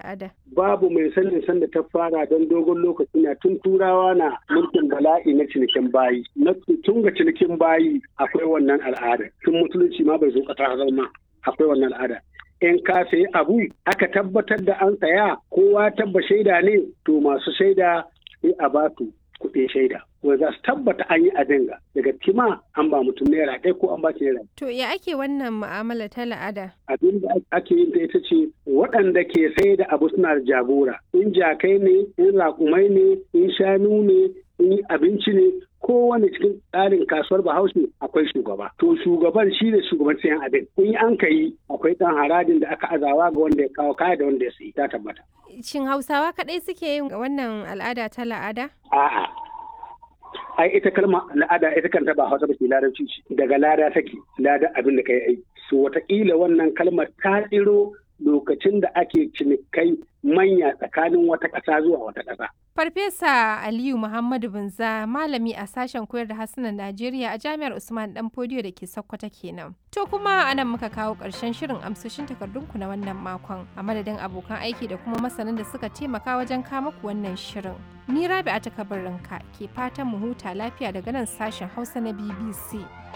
la'ada? Babu mai sanin sanda ta fara don dogon lokaci na tun turawa na mulkin bala'i na cinikin bayi. Na tun ga cinikin bayi akwai wannan al'ada. Tun musulunci ma bai zo ƙasa zama akwai wannan al'ada. In ka sayi abu aka tabbatar da an saya kowa tabba shaida ne to masu shaida sai a batu kuɗin shaida. Wanda za su tabbata an yi abin ga daga kima an ba mutum naira ɗaya ko an ba shi naira. To ya ake wannan mu'amala ta la'ada? Abin da ake yin ta ita ce waɗanda ke sai da abu suna da jagora. In jakai ne, in raƙumai ne, in shanu ne, in abinci ne, kowane cikin tsarin kasuwar bahaushe akwai shugaba. To shugaban shi ne shugaban sayan abin. In an ka yi akwai ɗan harajin da aka azawa ga wanda ya kawo kaya da wanda ya sayi ta tabbata. Shin Hausawa kaɗai suke yin wannan al'ada ta la'ada? A'a. Ai ita kalma al'ada ita kanta ba Hausa ba ce larabci ce. Daga lada take, lada abin da ka yi aiki. So wataƙila wannan kalmar ta tsiro lokacin da ake cinikai manya tsakanin wata ƙasa zuwa wata ƙasa. Farfesa Aliyu Muhammadu Binza malami a sashen koyar da harsunan Najeriya a Jami'ar Usman Dan Fodiyo da ke Sokoto kenan. To kuma anan muka kawo ƙarshen shirin amsoshin takardunku na wannan makon a madadin abokan aiki da kuma masanan da suka taimaka wajen kama ku wannan shirin. Ni Rabi'a ta kabarinka ke fatan mu huta lafiya daga nan sashen Hausa na BBC.